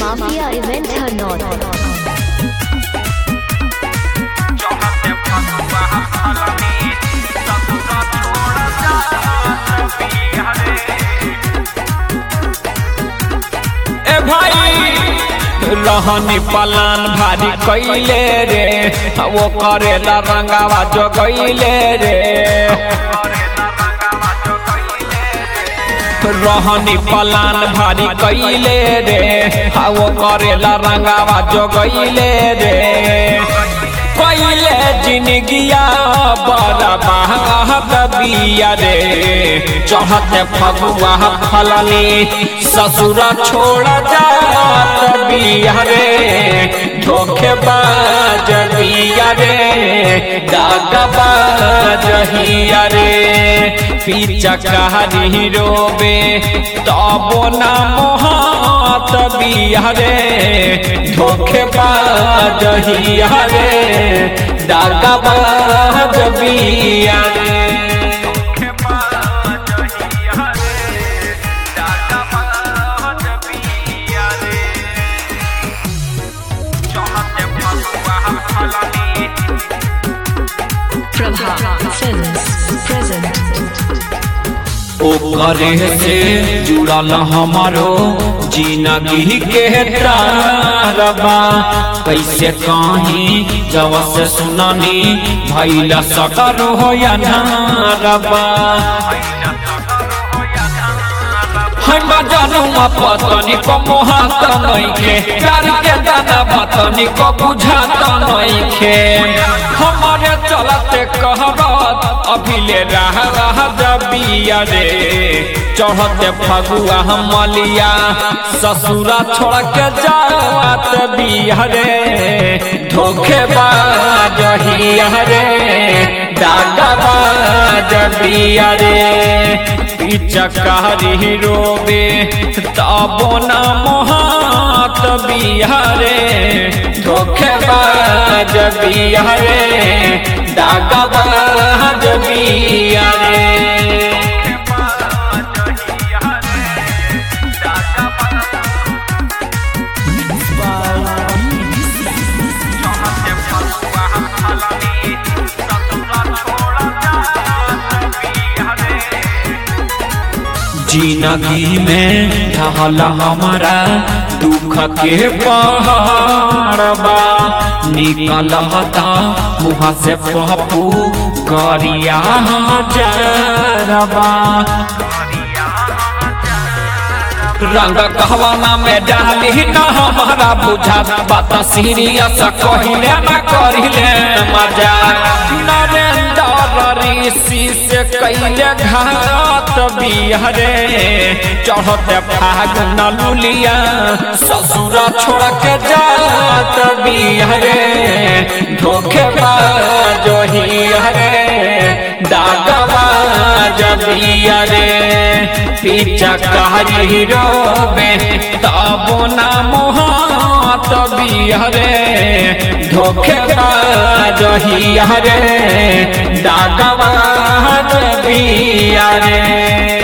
Mafia Event Hanot. ए भाई रहनी plan भारी कैले रे वो करेला रंगावा जो गईले रे रहनी पलान भारी कैले रे वो करेला रंगावा जो गईले रे कैले जिनगिया बड़ा बहाद बिया रे चढ़ते फगुआ फलनी ससुरा छोड़ जात बिया रे धोखे बाज बिया रे दागा बाज हिया रे पीछा कहानी रोबे तबो ना मोहात बिया रे धोखे बाज हिया रे दागा बाज बिया रे Prabha Films present. ओकरे से जुड़ल हमारो जिंदगी के तारबा कैसे कहीं जब से सुननी भैला सकर हो या नारबा हम जानूआ पतनी को मोहात नइखे प्यार के दाना पतनी को बुझात नइखे हमारे चलते कहबत अभिले रह रह जबिया रे चढ़ते फगुआ हम मलिया ससुरा छोड़ के जावत बिया रे धोखे बाज हिया रे दादा बाज बिया रे चकारी रोबे तबो ना मोहात बिहारे धोखे बाज बिहारे दागा बाज बिहारे जिंदगी में ढहल हमारा दुख के पहाड़बा निकल मुँह से पप्पू गरिया जरबा रंग कहवाना में डाली न हमारा बुझा बात सीरियस कहिले न करिले मजा नरेंद्र ऋषि से कैले घात बिहरे चढ़ते फागुन लुलिया ससुर छोड़ के जात बिहरे धोखे बाज हियरे दागवा जबियरे पीछा कहरी रोबे तबो ना मोहात बिहरे धोखे बाज हियरे दागवा जबियरे